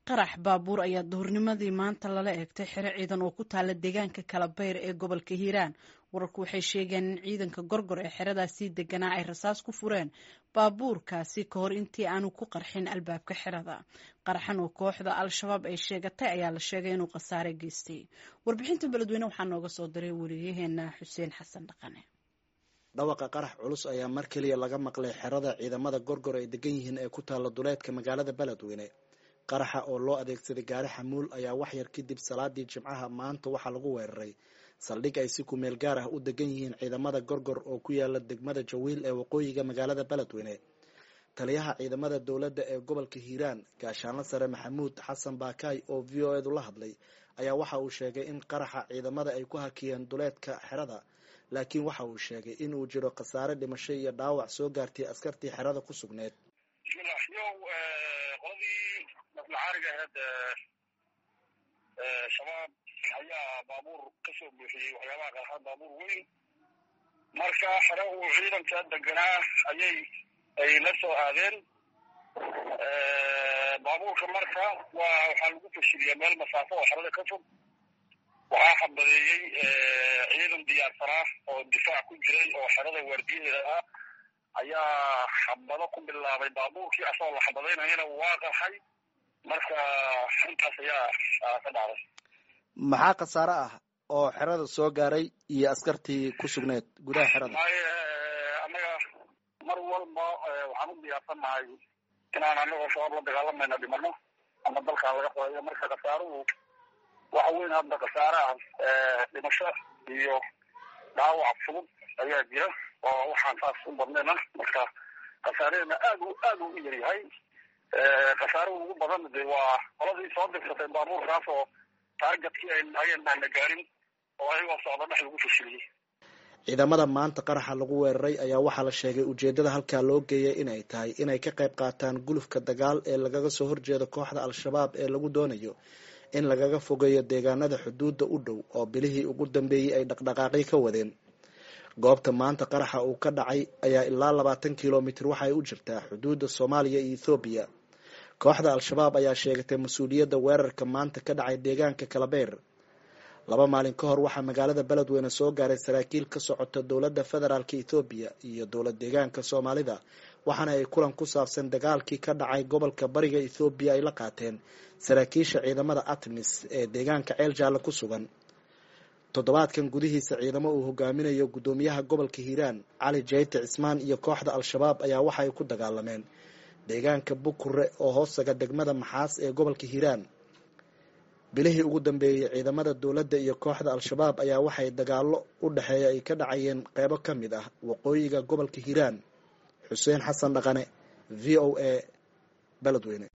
qarax baabuur ayaa duhurnimadii maanta lala eegtay xero ciidan oo ku taala deegaanka kalabeyr ee gobolka hiiraan wararku waxay sheegeen in ciidanka gorgor ee xeradaasii deganaa ay rasaas ku fureen baabuurkaasi ka hor intii aanu ku qarxin albaabka xerada qaraxan oo kooxda al-shabaab ay sheegatay ayaa la sheegay inuu khasaare geystay warbixinta beledweyne waxaa nooga soo diray wariyaheena xuseen xasan dhaqane dhawaqa qarax culus ayaa mar keliya laga maqlay xerada ciidamada gorgor ay degan yihiin ee ku taalla duleedka magaalada beledweyne qaraxa oo loo adeegsaday gaari xamuul ayaa waxyar kadib salaadii jimcaha maanta waxaa lagu weeraray saldhig ay si kumeel gaar ah u degan yihiin ciidamada gorgor oo ku yaala degmada jawiil ee waqooyiga magaalada beledweyne taliyaha ciidamada dowladda ee gobolka hiiraan gaashaanla sare maxamuud xasan baakaay oo v o edu la hadlay ayaa waxa uu sheegay in qaraxa ciidamada ay ku hakiyeen duleedka xerada laakiin waxa uu sheegay in uu jiro khasaare dhimasho iyo dhaawac soo gaartay askartii xerada ku sugneed bismillah yow qoladii naflacaariga aheyd shabaab ayaa baabuur ka soo buuxiyey waxyaabaha qarxa baabuur weyn marka xere uu ciidanka deganaa ayay ay la soo aadeen baabuurka marka waa waxaa lagu fashiliyaa meel masaafo oo xerada ka fog waxaa xabadeeyey ciidan diyaarsanaa oo difaac ku jiray oo xerada waardiyaheeda ah ayaa xabado ku bilaabay baabuurkii asagoo la xabadaynayana waa qarxay marka intaas ayaa ka dhacday maxaa khasaare ah oo xerada soo gaaray iyo askartii ku sugneed gudaha xerada maaye annaga mar walba waxaan u diyaarsannahay inaan anagoo shabaab la dagaalamayna dhimano ama dalkaa laga qodayo marka khasaaruhu waxa weyn hadda khasaare ah dhimasho iyo dhaawac fudud ayaa jira oo waxaan saas u badnayna marka khasaareena aad u aad u yaryahay khasaaruhu ugu badan de waa qoladii soo dirsatay baabuurkaas oo taargetkii ay lahaayeen baan la gaarin oo ayagoo socda dhex lagu fashiliyey ciidamada maanta qaraxa lagu weeraray ayaa waxaa la sheegay ujeedada halkaa loo geeyay inay tahay inay ka qayb qaataan gulufka dagaal ee lagaga soo horjeedo kooxda al-shabaab ee lagu doonayo in lagaga fogeeyo deegaanada xuduudda u dhow oo bilihii ugu dambeeyey ay dhaqdhaqaaqi ka wadeen goobta maanta qaraxa uu ka dhacay ayaa ilaa labaatan kilomitir waxaay u jirtaa xuduudda soomaaliya iyo ethoobiya kooxda al-shabaab ayaa sheegatay mas-uuliyadda weerarka maanta ka dhacay deegaanka kalabeer laba maalin ka hor waxaa magaalada beledweyne soo gaaray saraakiil ka socota dowladda federaalk ethoobiya iyo dowlad deegaanka soomaalida waxaana ay kulan ku saabsan dagaalkii ka dhacay gobolka bariga ethoobiya ay la qaateen saraakiisha ciidamada atmis ee deegaanka ceel jaalle ku sugan toddobaadkan gudihiisa ciidamo uu hogaaminayo guddoomiyaha gobolka hiiraan cali jeyte cismaan iyo kooxda al-shabaab ayaa waxa ay ku dagaalameen deegaanka bukure oo hoostaga degmada maxaas ee gobolka hiiraan bilihii ugu dambeeyey ciidamada dowladda iyo kooxda al-shabaab ayaa waxay dagaallo u dhexeeya ay ka dhacayeen qeybo ka mid ah waqooyiga gobolka hiiraan xuseen xasan dhaqane v o a beledweyne